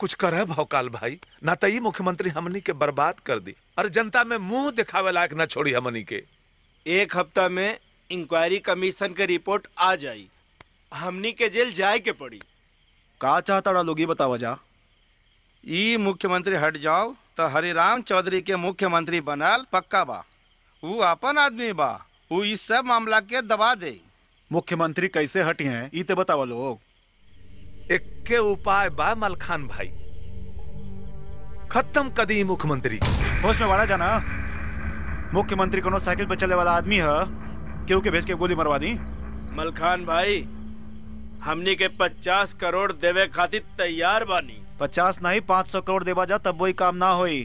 कुछ करे भौकाल भाई ना तो ई मुख्यमंत्री हमनी के बर्बाद कर दी और जनता में मुंह दिखावे लायक ना छोड़ी हमनी के एक हफ्ता में इंक्वायरी कमीशन के रिपोर्ट आ जाई हमनी के जेल जाए के पड़ी का चाहता लोग ये बतावा जा ई मुख्यमंत्री हट जाओ तो हरिराम चौधरी के मुख्यमंत्री बनल पक्का बा ऊ अपन आदमी बा ऊ इस सब मामला के दबा दे मुख्यमंत्री कैसे हटी हैं ई ते बतावा लोग इक्के उपाय बा मलखान भाई खत्म कदी मुख्यमंत्री होश में वाड़ा जाना मुख्यमंत्री कोनो साइकिल पे चले वाला आदमी है केहू के भेज के गोली मरवा दी मलखान भाई हमनी के पचास करोड़ देवे खातिर तैयार बानी पचास नहीं पाँच सौ करोड़ देवा जा तब वही काम ना होई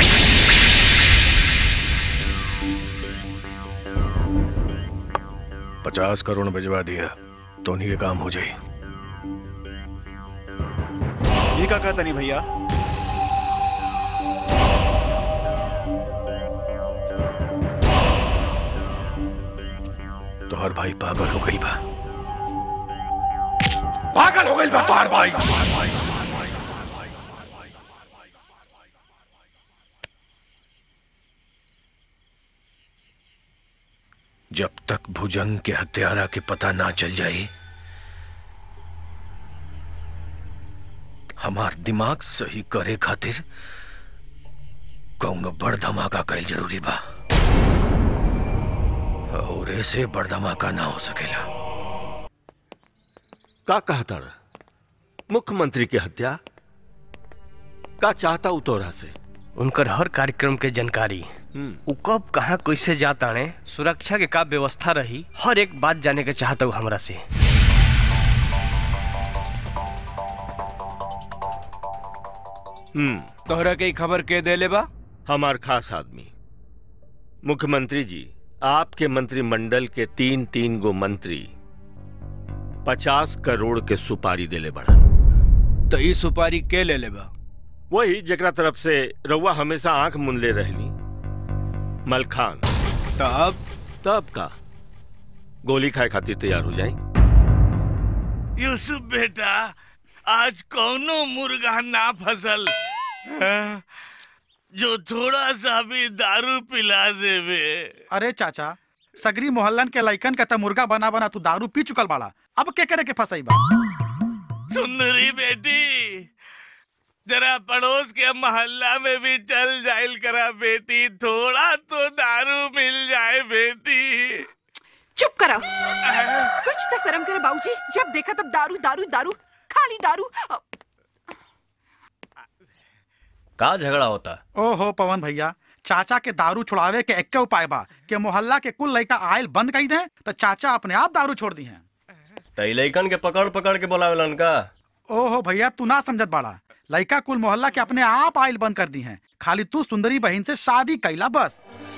पचास करोड़ भिजवा दिया तो उन्हीं के काम हो जाए ये का कहता नहीं भैया तो हर भाई पागल हो गई बा पागल हो गई बा तोहार भाई जब तक भुजंग के हत्यारा के पता ना चल जाए हमार दिमाग सही करे खातिर कौनो बड़ धमाका कैल जरूरी बा और ऐसे बड़ धमाका ना हो सकेला का कहता मुख्यमंत्री की हत्या का चाहता उ तोरा से उनकर हर कार्यक्रम के जानकारी उ कब कहाँ कैसे जाता ने सुरक्षा के का व्यवस्था रही हर एक बात जाने के चाहता हूँ हमरा से हम्म तोहरा के ई खबर के देले बा हमार खास आदमी मुख्यमंत्री जी आपके मंत्रिमंडल के तीन तीन गो मंत्री पचास करोड़ के सुपारी देले बढ़न तो ई सुपारी के ले ले बा वही जकरा तरफ से रउआ हमेशा आंख मुनले रहनी मलखान तब तब का गोली खाए खातिर तैयार हो जाए यूसुफ बेटा आज कौनो मुर्गा ना फसल हाँ? जो थोड़ा सा भी दारू पिला देवे अरे चाचा सगरी मोहल्लन के लइकन के त मुर्गा बना बना तू दारू पी चुकल बाड़ा अब के करे के फसाई बा सुंदरी बेटी जरा पड़ोस के मोहल्ला में भी चल जाइल करा बेटी थोड़ा तो दारू मिल जाए बेटी चुप करो कुछ तो शर्म करे बाबूजी जब देखा तब दारू दारू दारू खाली दारू अ, का झगड़ा होता ओहो पवन भैया चाचा के दारू छुड़ावे के एक उपाय बा कि मोहल्ला के कुल लइका आयल बंद कर दे तो चाचा अपने आप दारू छोड़ दी हैं तई लइकन के पकड़ पकड़ के बोलावेलन का ओहो भैया तू ना समझत बाड़ा लइका कुल मोहल्ला के अपने आप आयल बंद कर दी हैं खाली तू सुंदरी बहन से शादी कैला बस